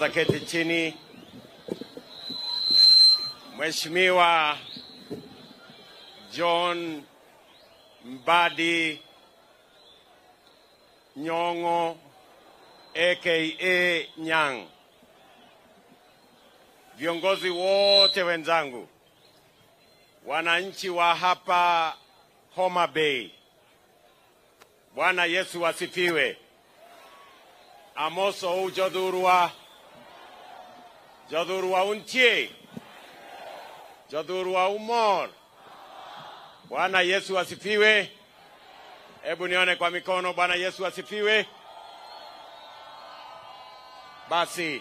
Tafadhali keti chini. Mheshimiwa John Mbadi Nyong'o aka Nyang', viongozi wote wenzangu, wananchi wa hapa Homa Bay, Bwana Yesu asifiwe. Amoso u jodhurwa jodhurwa untie jodhurwa umor. Bwana Yesu asifiwe. Hebu nione kwa mikono. Bwana Yesu asifiwe. Basi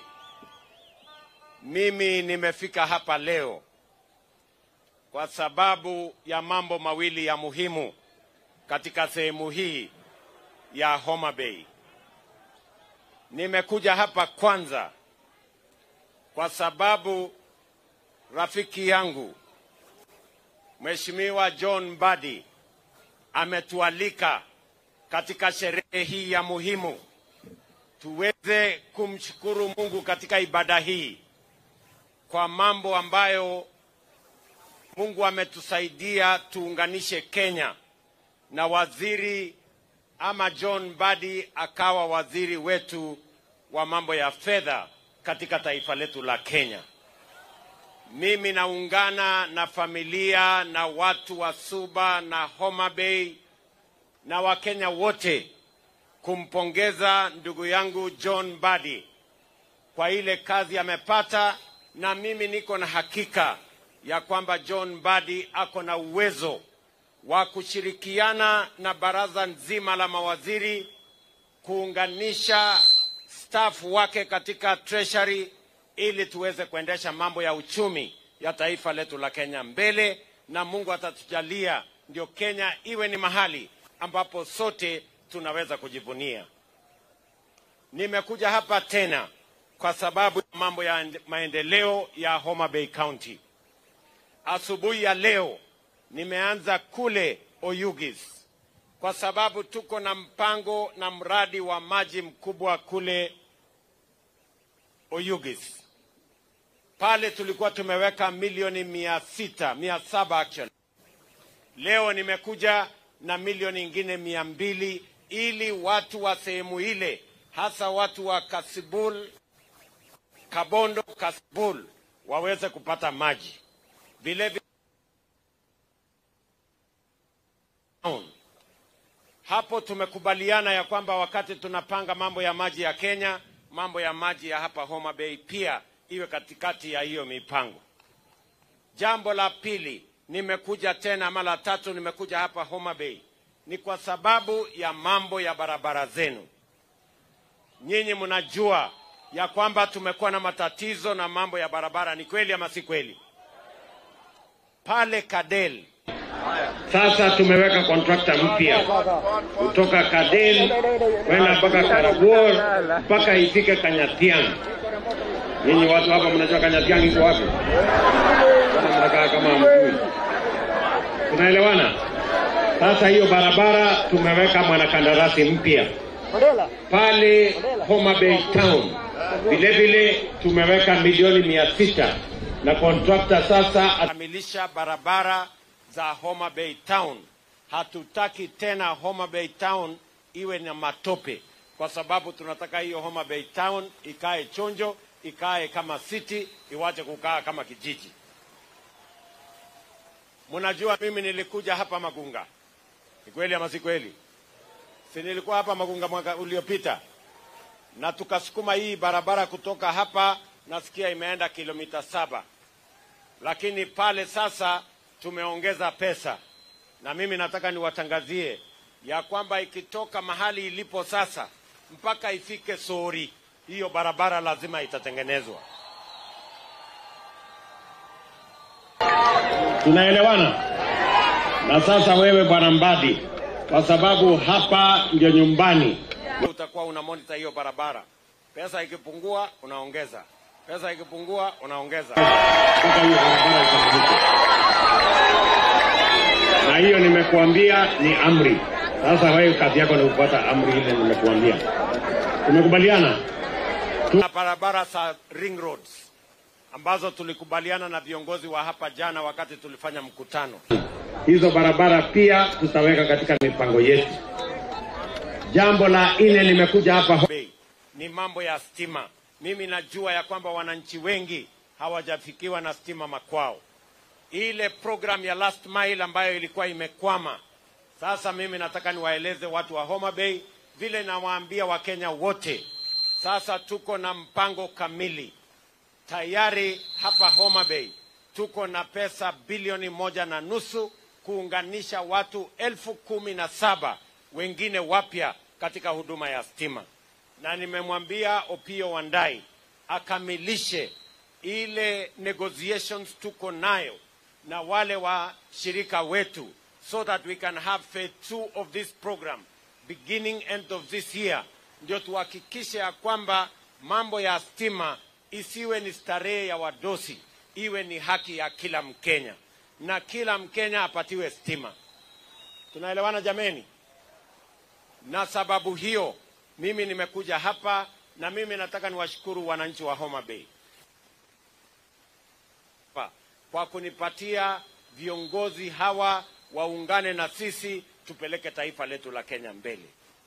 mimi nimefika hapa leo kwa sababu ya mambo mawili ya muhimu katika sehemu hii ya Homa Bay. Nimekuja hapa kwanza kwa sababu rafiki yangu Mheshimiwa John Mbadi ametualika katika sherehe hii ya muhimu tuweze kumshukuru Mungu katika ibada hii kwa mambo ambayo Mungu ametusaidia tuunganishe Kenya na waziri ama John Mbadi akawa waziri wetu wa mambo ya fedha katika taifa letu la Kenya. Mimi naungana na familia na watu wa Suba na Homa Bay na Wakenya wote kumpongeza ndugu yangu John Mbadi kwa ile kazi amepata, na mimi niko na hakika ya kwamba John Mbadi ako na uwezo wa kushirikiana na baraza nzima la mawaziri kuunganisha staff wake katika treasury ili tuweze kuendesha mambo ya uchumi ya taifa letu la Kenya mbele, na Mungu atatujalia ndio Kenya iwe ni mahali ambapo sote tunaweza kujivunia. Nimekuja hapa tena kwa sababu ya mambo ya maendeleo ya Homa Bay County. Asubuhi ya leo nimeanza kule Oyugis kwa sababu tuko na mpango na mradi wa maji mkubwa kule Oyugis. Pale tulikuwa tumeweka milioni mia sita, mia saba actually. Leo nimekuja na milioni ingine mia mbili ili watu wa sehemu ile hasa watu wa Kasibul, Kabondo, Kasibul waweze kupata maji. Vile vile hapo tumekubaliana ya kwamba wakati tunapanga mambo ya maji ya Kenya, mambo ya maji ya hapa Homa Bay pia iwe katikati ya hiyo mipango. Jambo la pili, nimekuja tena ama la tatu, nimekuja hapa Homa Bay ni kwa sababu ya mambo ya barabara zenu. Nyinyi mnajua ya kwamba tumekuwa na matatizo na mambo ya barabara, ni kweli ama si kweli? Pale Kadel sasa tumeweka kontrakta mpya kutoka Kadel kwenda mpaka Karabuor mpaka ifike Kanyatiang. Nyinyi watu hapa mnajua Kanyatiang iko wapi? Mbona mnakaa kama hamjui? Tunaelewana? Sasa hiyo barabara tumeweka mwanakandarasi mpya pale Homa Bay Town. Vile vile tumeweka milioni mia sita na kontrakta sasa akamilisha barabara za Homa Bay Town. Hatutaki tena Homa Bay Town iwe na matope, kwa sababu tunataka hiyo Homa Bay Town ikae chonjo, ikae kama city, iwache kukaa kama kijiji. Mnajua mimi nilikuja hapa Magunga, ni kweli ama si kweli? Si nilikuwa hapa Magunga mwaka uliopita, na tukasukuma hii barabara kutoka hapa, nasikia imeenda kilomita saba, lakini pale sasa tumeongeza pesa, na mimi nataka niwatangazie ya kwamba ikitoka mahali ilipo sasa mpaka ifike Sori, hiyo barabara lazima itatengenezwa. Tunaelewana? Na sasa wewe bwana Mbadi, kwa sababu hapa ndio nyumbani, utakuwa una monitor hiyo barabara. Pesa ikipungua unaongeza, pesa ikipungua unaongeza mpaka hiyo barabara ikamilike. Na hiyo nimekuambia ni amri. Sasa wewe kazi yako ni kufuata amri ile nimekuambia. Tumekubaliana? na barabara za ring roads ambazo tulikubaliana na viongozi wa hapa jana wakati tulifanya mkutano. Hizo barabara pia tutaweka katika mipango yetu. Jambo la nne, nimekuja hapa Bei ni mambo ya stima. Mimi najua ya kwamba wananchi wengi hawajafikiwa na stima makwao. Ile program ya last mile ambayo ilikuwa imekwama, sasa mimi nataka niwaeleze watu wa Homa Bay vile nawaambia Wakenya wote, sasa tuko na mpango kamili tayari hapa Homa Bay tuko na pesa bilioni moja na nusu kuunganisha watu elfu kumi na saba wengine wapya katika huduma ya stima, na nimemwambia Opio Wandai akamilishe ile negotiations tuko nayo na wale washirika wetu so that we can have phase two of this program beginning end of this year, ndio tuhakikishe ya kwamba mambo ya stima isiwe ni starehe ya wadosi, iwe ni haki ya kila Mkenya na kila Mkenya apatiwe stima. Tunaelewana jameni? Na sababu hiyo mimi nimekuja hapa na mimi nataka niwashukuru wananchi wa Homa Bay Pa- kwa kunipatia viongozi hawa waungane na sisi tupeleke taifa letu la Kenya mbele.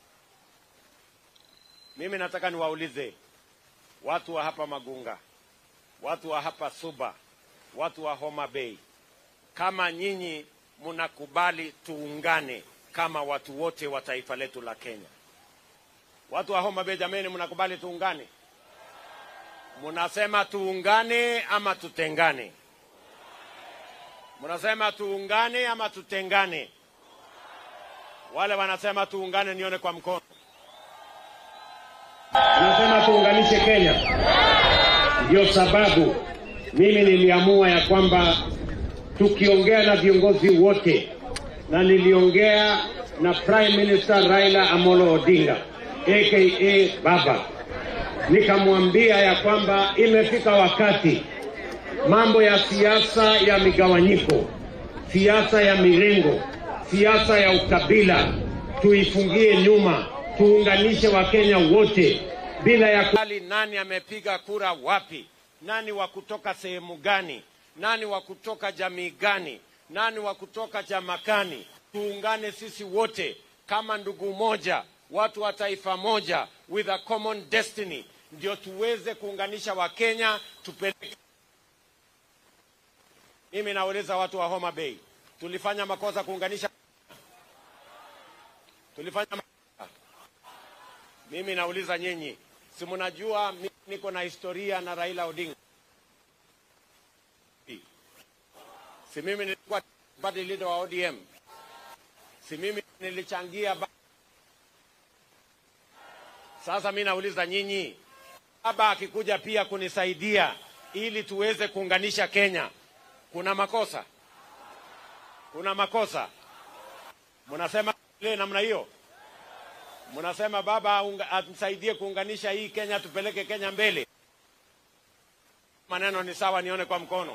Mimi nataka niwaulize watu wa hapa Magunga, watu wa hapa Suba, watu wa Homa Bay, kama nyinyi mnakubali tuungane kama watu wote wa taifa letu la Kenya. Watu wa Homa Bay, jameni, mnakubali tuungane? Mnasema tuungane ama tutengane? Mnasema tuungane ama tutengane? Wale wanasema tuungane, nione kwa mkono. Nasema tuunganishe Kenya. Ndio sababu mimi niliamua ya kwamba tukiongea na viongozi wote, na niliongea na Prime Minister Raila Amolo Odinga aka Baba, nikamwambia ya kwamba imefika wakati mambo ya siasa ya migawanyiko, siasa ya mirengo, siasa ya ukabila tuifungie nyuma, tuunganishe Wakenya wote bila ya ku... Hali nani amepiga kura wapi, nani wa kutoka sehemu gani, nani wa kutoka jamii gani, nani wa kutoka chama gani. Tuungane sisi wote kama ndugu moja, watu wa taifa moja, with a common destiny, ndio tuweze kuunganisha Wakenya tupeleke. Mimi nauliza watu wa Homa Bay, tulifanya makosa kuunganisha? Tulifanya makosa? Mimi nauliza nyinyi, si mnajua mimi niko na historia na Raila Odinga? Si mimi nilikuwa party leader wa ODM? Si mimi nilichangia ba... Sasa mimi nauliza nyinyi, baba akikuja pia kunisaidia ili tuweze kuunganisha Kenya, kuna makosa? Kuna makosa? Mnasema ile namna hiyo? Mnasema baba unga- atusaidie kuunganisha hii Kenya, tupeleke Kenya mbele. Maneno ni sawa, nione kwa mkono.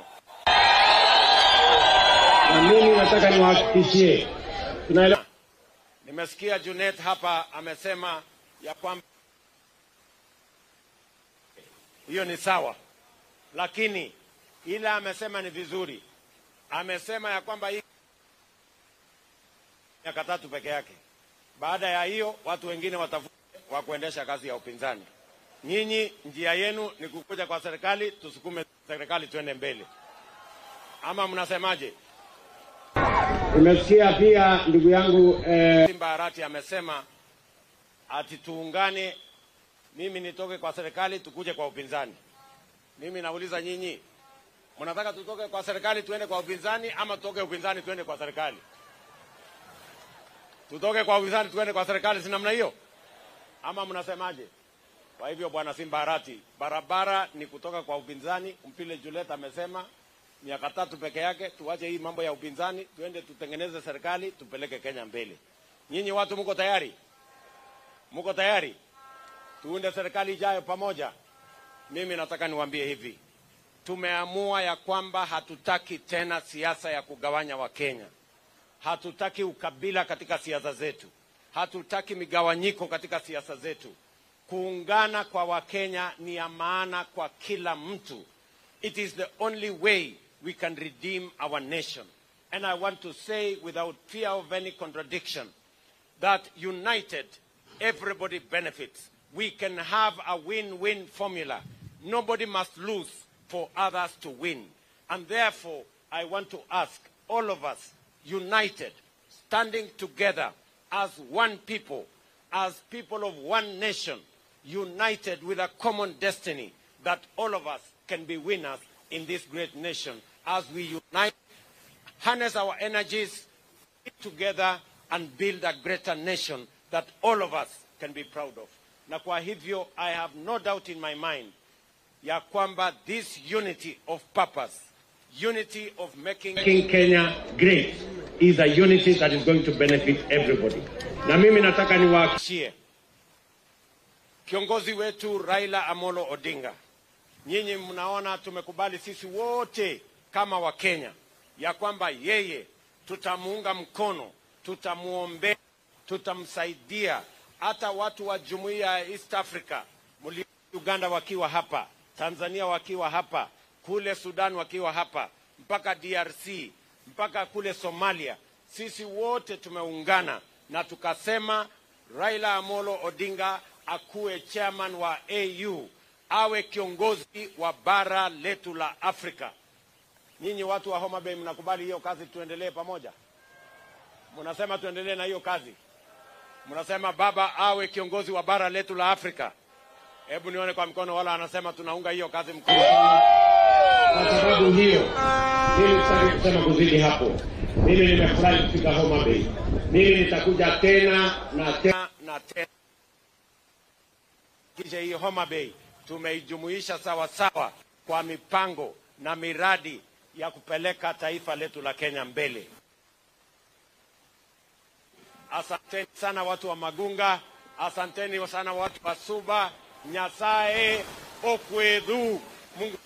na mimi nataka niwahakikishie tunaelewa Nimesikia Junet hapa amesema ya kwamba hiyo ni sawa, lakini ile amesema ni vizuri. Amesema ya kwamba hii miaka tatu peke yake. Baada ya hiyo watu wengine watafute wa kuendesha kazi ya upinzani. Nyinyi njia yenu ni kukuja kwa serikali, tusukume serikali tuende mbele, ama mnasemaje? Nimesikia pia ndugu yangu eh, Simba Arati amesema ati tuungane, mimi nitoke kwa serikali tukuje kwa upinzani. Mimi nauliza nyinyi, mnataka tutoke kwa serikali tuende kwa upinzani ama tutoke upinzani tuende kwa serikali? Tutoke kwa upinzani tuende kwa serikali, si namna hiyo ama mnasemaje? Kwa hivyo bwana Simba Arati, barabara ni kutoka kwa upinzani. Mpile Juliet amesema miaka tatu peke yake, tuache hii mambo ya upinzani, tuende tutengeneze serikali, tupeleke Kenya mbele. Nyinyi watu mko tayari? Mko tayari? Tuunde serikali ijayo pamoja. Mimi nataka niwaambie hivi, tumeamua ya kwamba hatutaki tena siasa ya kugawanya Wakenya. Hatutaki ukabila katika siasa zetu, hatutaki migawanyiko katika siasa zetu. kuungana kwa Wakenya ni ya maana kwa kila mtu. It is the only way we can redeem our nation. And I want to say without fear of any contradiction that united, everybody benefits. We can have a win-win formula. Nobody must lose for others to win. And therefore, I want to ask all of us, united, standing together as one people, as people of one nation, united with a common destiny, that all of us can be winners in this great nation as we unite, harness our energies together and build a greater nation that all of us can be proud of. Na kwa hivyo, I have no doubt in my mind ya kwamba this unity of purpose, unity of making making Kenya great is a unity that is going to benefit everybody. Na mimi nataka niwa Shie. Kiongozi wetu Raila Amolo Odinga, nyinyi mnaona tumekubali sisi wote kama Wakenya ya kwamba yeye tutamuunga mkono, tutamwombea, tutamsaidia. Hata watu wa jumuiya ya East Africa, mli Uganda wakiwa hapa, Tanzania wakiwa hapa, kule Sudan wakiwa hapa, mpaka DRC, mpaka kule Somalia, sisi wote tumeungana na tukasema Raila Amolo Odinga akuwe chairman wa AU, awe kiongozi wa bara letu la Afrika. Nyinyi watu wa Homa Bay mnakubali hiyo kazi, tuendelee pamoja? Mnasema tuendelee na hiyo kazi? Mnasema baba awe kiongozi wa bara letu la Afrika? Hebu nione kwa mkono, wala anasema tunaunga hiyo kazi mkono. kwa sababu hiyo, mimi sitaki kusema kuzidi hapo. Mimi nimefurahi kufika Homa Bay. Mimi nitakuja tena na tena. na tena kisha hii Homa Bay tumeijumuisha sawa sawa kwa mipango na miradi ya kupeleka taifa letu la Kenya mbele. Asanteni sana watu wa Magunga, asanteni sana watu wa Suba, Nyasaye okwedhu. Mungu